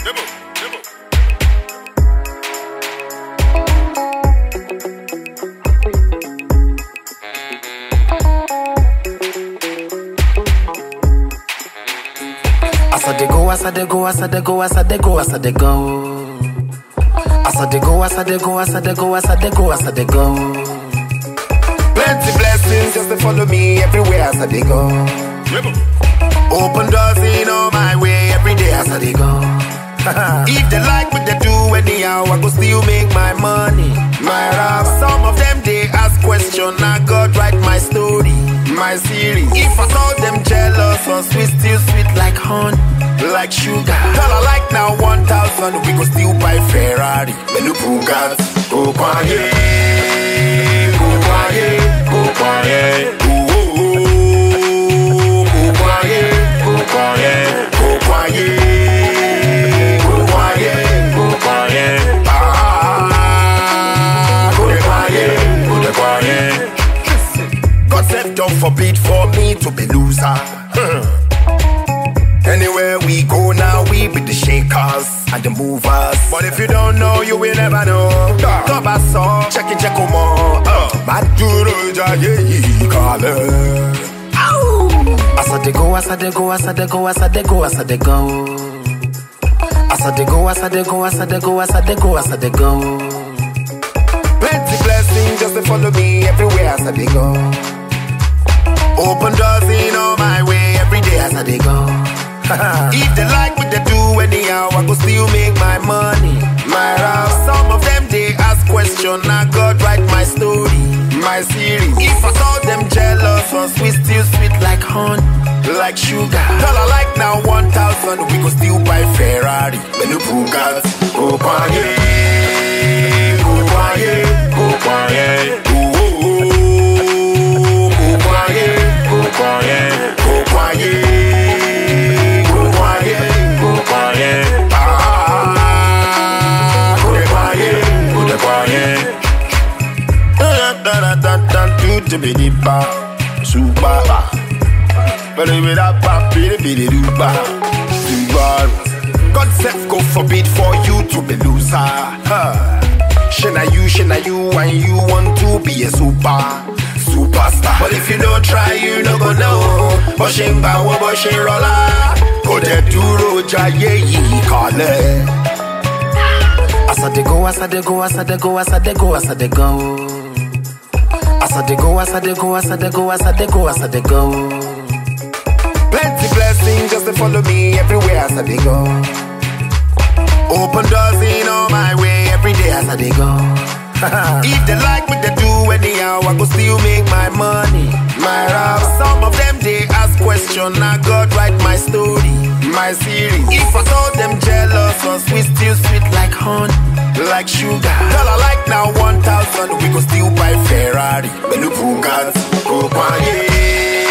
As I dey go, as I dey go, as I dey go, as I dey go, as I dey go. As I dey go, as I dey go, as I dey go, as I dey go, as I dey go. Plenty blessings just to follow me everywhere as I dey go. Open doors in all my way every day as I dey go. if they like what they do anyhow, I go still make my money. My rap, some of them they ask question, I God write my story, my series. If I saw them jealous or sweet, still sweet like honey, like sugar. Tell I like now 1,000, we go still buy Ferrari, Menu Bugatti, go quiet, go quiet, go quiet. Ooh, ooh, ooh, go quiet, go quiet, go quiet, go quiet, go quiet. Ah, go quiet, go quiet. God said, don't forbid for me to be loser. Hmm. Anywhere we go now, we be the shakers and the movers. But if you don't know, you will never know. Come back, so check it, check them all. Maduro jaye kale. As I dey go, as I dey go, as I dey go, as I dey go, as I dey go. As I dey go, as I dey go, as I dey go, as I dey go, as I dey go. Plenty blessings just to follow me everywhere as I dey go. Open doors in all my way every day as I dey go. if they like what they do anyhow, I go still make my money. My rap, some of them they ask question, I God write my story, my series. If I saw them jealous or sweet, still sweet like honey, like sugar. Tell I like now 1,000, we go still buy Ferrari, Menu Bugatti, go quiet, go quiet, go quiet. Ooh, ooh, ooh, go quiet, go quiet, go quiet, go quiet, go quiet. Ah, go quiet, go quiet. Da da da da da do to be the bar, super. Bidi bidi ba, bidi bidi do ba, super. God self go forbid for you to be loser. Huh. Shana you, shana you, and you want to be a super, superstar. But if you don't try, you no go know. Boshin bawo, boshin rolla. Go de duro jaye yi kale. As I dey go, as I dey go, as I dey go, as I dey go, as I dey go. As I dey go, as I dey go, as I dey go, as I dey go, as I dey go. Plenty blessings just to follow me everywhere as I dey go. Open doors in all my way every day as I dey go. if they like what they do anyhow, I go still make my money. My rap, some of them they ask question, I God write my story, my series. If I saw them jealous or sweet, still sweet like honey, like sugar. Tell I like now 1,000, we go still buy Ferrari, Menu Bugatti, go quiet.